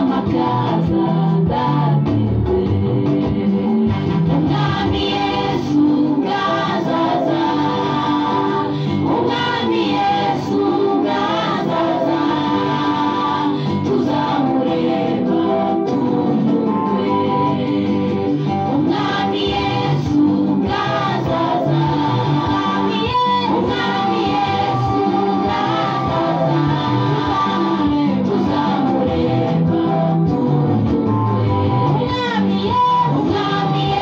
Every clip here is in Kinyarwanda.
casa David. Umwami Yesu bwazaza, Umwami Yesu bwazaza, tuzamureba tunyurwe. Umwami Yesu bwazaza, Umwami Yesu bwazaza, tuzamureba tunyurwe. Umwami Yesu bwazaza, Umwami w'abantu,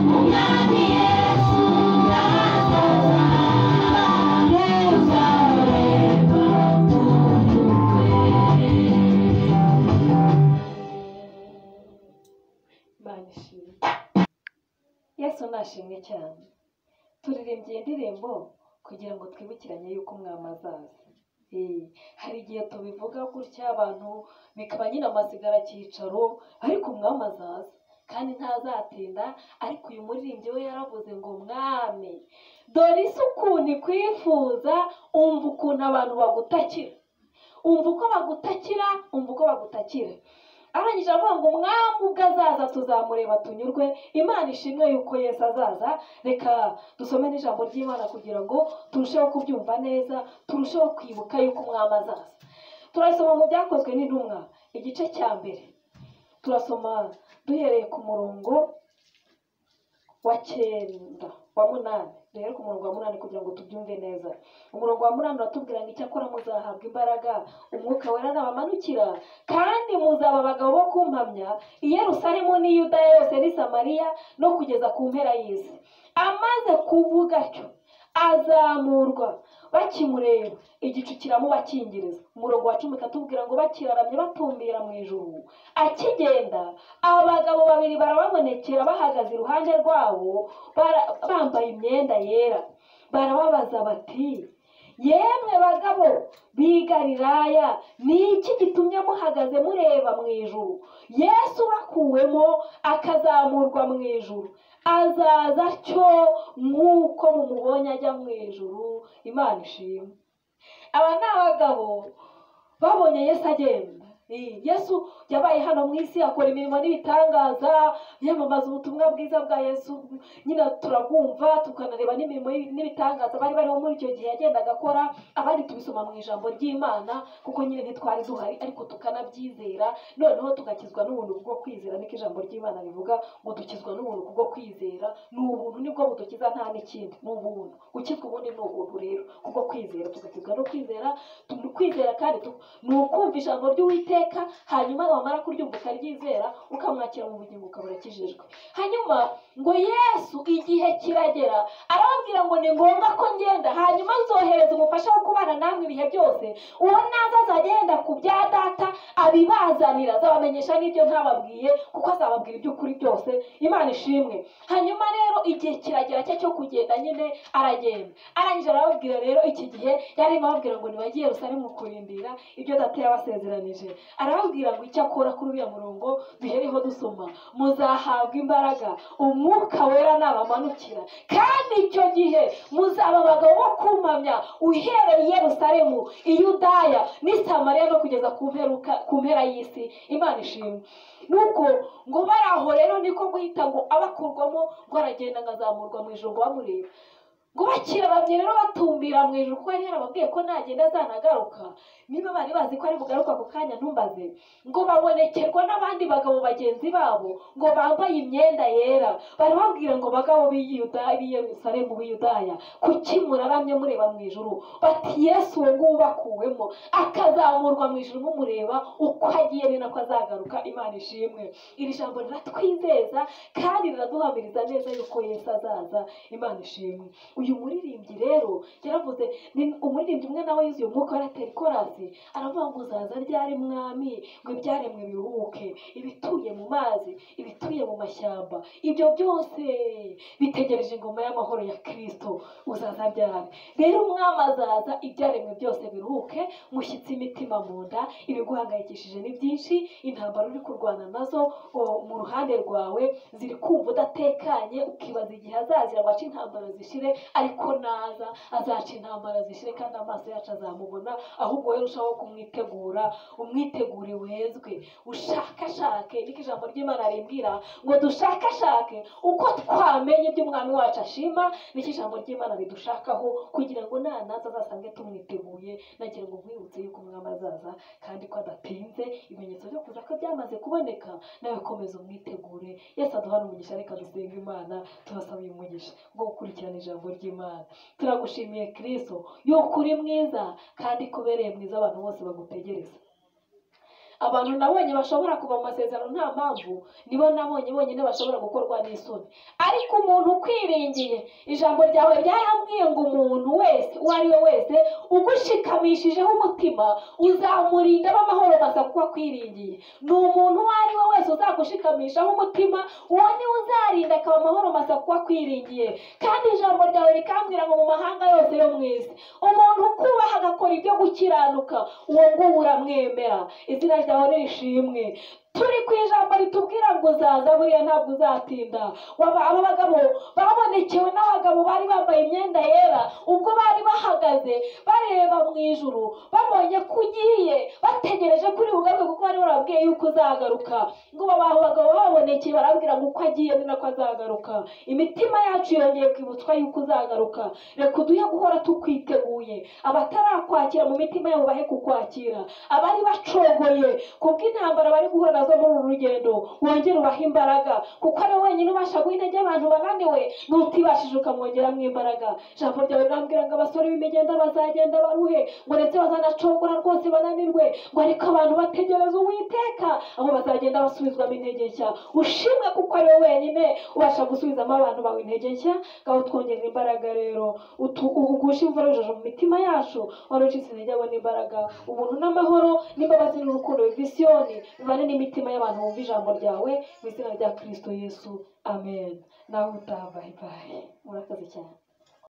Umwami Yesu bwazaza, tuzamureba tunyurwe. Imana ishimwe yesu nashimwe cyane turirimbye indirimbo kugira ngo twibukiranye yuko umwami azaza Eh, hari igihe tubivuga gutya abantu bikaba nyine amazigara cyicaro ariko umwami azaza kandi ntazatinda ariko uyu muririmbyi we yaravuze ngo mwami dore isi ukuntu ikwifuza umva ukuntu abantu bagutakira umva uko bagutakira umva uko bagutakira arangije avuga ngo umwami ubwo azaza tuzamureba tunyurwe imana ishimwe yuko yesu azaza reka dusome n'ijambo ry'imana kugira ngo turusheho kubyumva neza turusheho kwibuka yuko umwami azaza turasoma mu byakozwe n'intumwa igice cya mbere turasoma duhereye ku murongo wa cyenda wa munani duhere ku murongo wa munani kugira ngo tubyumve neza umurongo wa munani uratubwira ngo icyakora muzahabwa imbaraga umwuka wera nabamanukira kandi muzaba abagabo bo kumpamya i yerusalemu n'i yudaya yose n'i samariya no kugeza ku mpera y'isi amaze kuvuga atyo azamurwa bakimureba igicu kiramubakingiriza umurongo wa cumi ukatubwira ngo bakiraramye batumbira mu ijuru akigenda abagabo babiri barababonekera bahagaze iruhande rwabo bara- bambaye imyenda yera barababaza bati yemwe bagabo b'i galilaya ni iki gitumye muhagaze mureba mu ijuru yesu bakuwemo akazamurwa mu ijuru azaza atyo nk'uko mumubonye ajya mu ijuru imana ishimwe aba ni abagabo babonye yesu agenda Eh, yesu yabaye hano mu isi akora imirimo n'ibitangaza yamamaza ubutumwa bwiza bwa yesu nyine turabwumva tukanareba n'imirimo n'ibitangaza bari bariho muri icyo gihe yagendaga akora abandi tubisoma mu ijambo ry'imana kuko nyine ntitwari duhari ariko tukanabyizera noneho tugakizwa n'ubuntu bwo kwizera niko ijambo ry'imana rivuga ngo dukizwa n'ubuntu kubwo kwizera ni ubuntu nibwo budukiza nta n'ikindi ni ubuntu gukizwa ubundi ni ubuntu rero kubwo kwizera tugakizwa no kwizera tu- kwizera kandi tu- ni ukumva ijambo ry'uwiteka hanyuma wamara kuryumva ukaryizera ukamwakira mu bugingo ukaba urakijijwe hanyuma ngo yesu igihe kiragera arababwira ngo ni ngombwa ko ngenda hanyuma nzohereza umufasha wo kubana namwe ibihe byose uwo naza azagenda ku bya data abibazanira azabamenyesha n'ibyo ntababwiye kuko azababwira iby'ukuri byose imana ishimwe hanyuma rero igihe kiragera cye cyo kugenda nyine aragenda arangije arababwira rero iki gihe yarimo ababwira ngo nibajye i yerusalemu kurindira ibyo data yabasezeranije arababwira ngo icyo akora kuri uriya murongo duhereho dusoma muzahabwa imbaraga umwuka wera nabamanukira kandi icyo gihe muzaba abagabo bo kumpamya uhereye i yerusalemu i yudaya n'i samariya no kugeza ku mperuka ku mpera y'isi imana ishimwe nuko ngo bari aho rero niko guhita ngo abakurwamo ngo aragenda ngo azamurwa mu ijoro ngo bamureba ngo bakiraramye rero batumbira mu ijoro kuko yari yarababwiye ko nagenda azanagaruka niba bari bazi ko ari bugaruka ako kanya ntumbaze ngo babonekerwa n'abandi bagabo bagenzi babo ngo bambaye imyenda yera barababwira ngo bagabo b'i Yuda- b'i yerusalemu b'i yudaya kuki muraramye mureba mu ijuru bati yesu uwo nguwo ubakuwemo akazamurwa mu ijuru mumureba uko agiye ni nako azagaruka imana ishimwe iri jambo riratwizeza kandi riraduhamiriza neza yuko yesu azaza imana ishimwe uyu muririmbyi rero yaravuze ni- umuririmbyi umwe nawe yuzuye umwuka waratera ikorasi aravuga ngo uzaza ryari mwami ngo ibyaremwe biruhuke ibituye mu mazi ibituye mu mashyamba ibyo byose bitegereje ingoma y'amahoro ya kirisito uzaza ryari rero umwami azaza ibyaremwe byose biruhuke mushyitse imitima mu nda ibiguhangayikishije ni byinshi intambara uri kurwana nazo o- mu ruhande rwawe ziri kumva udatekanye ukibaza igihe azazira waca intambara zishire ariko naza azaca intambara zishyire kandi amaso yacu azamubona ahubwo we urushaho kumwitegura umwitegure wezwe ushakashake niko ijambo ry'imana rimbwira ngo dushakashake uko twamenye ibyo umwami wacu ashima niko ijambo ry'imana ridushakaho kugira ngo nanaza azasange tumwiteguye nagira ngo nkwibutse yuko umwami azaza kandi ko adatinze ibimenyetso byo kuza ko byamaze kuboneka nawe komeza umwitegure yesi aduhana umugisha reka dusenga imana tubasaba uyu mugisha wo gukurikirana ijambo ry'imana turagushimiye kristo yuko uri mwiza kandi ko ubereye mwiza abantu bose bagutegereza abantu nabonye bashobora kuva mu masezerano nta mpamvu nibo nabonye bonyine bashobora gukorwa n'isoni ariko umuntu ukwiringiye ijambo ryawe ryarambwiye ngo umuntu wese uwo ari we wese ugushikamishijeho umutima uzamurinda b'amahoro masa kuko akwiringiye ni umuntu uwo ari we wese uzagushikamishaho umutima uwo niwe uzarinda akaba amahoro masa kuko akwiringiye kandi ijambo ryawe rikambwira ngo mu mahanga yose yo mu isi umuntu ukubaha agakora ibyo gukiranuka uwo nguwo uramwemera izina ryawe nishimwe turi ku ijambo ritubwira ngo uzaza buriya ntabwo uzatinda waba aba bagabo babonekewe n'abagabo bari bambaye imyenda yera ubwo bari bahagaze bareba mu ijuru babonye ko ugiye bategereje kuri bugaruke kuko bari barabwiye yuko uzagaruka ngo ubu abantu bagabo babonekeye barabwira ngo uko agiye ni nako azagaruka imitima yacu yongeye kwibutswa yuko uzagaruka reka uduhe guhora tukwiteguye abatarakwakira mu mitima yabo bahe kukwakira abari bacogoye kubwo intambara bari guhura nazo muri uru rugendo wongere ubahe imbaraga kuko ari wowe wenyine ubasha guha intege abantu bananiwe n'utibashije ukamwongeramo imbaraga ijambo ryawe rirambwira ngo abasore b'imigenda bazagenda baruhe ngo ndetse bazanacogora rwose bananirwe ngo ariko abantu bategereze uwiteka aho bazagenda basubizwamo intege nshya ushimwe kuko ari wowe wenyine ubasha gusubizamo abantu bawe intege nshya ngaho twongera imbaraga rero utu- ugushe imvura y'urujojo mu mitima yacu wari ucitse intege abona imbaraga ubuntu n'amahoro n'imbabazi n'urukundo visiyoni bibane n'imitima y'abantu bumva ijambo ryawe mu izina rya kirisito yesu amen nawe utaha bayi bayi murakoze cyane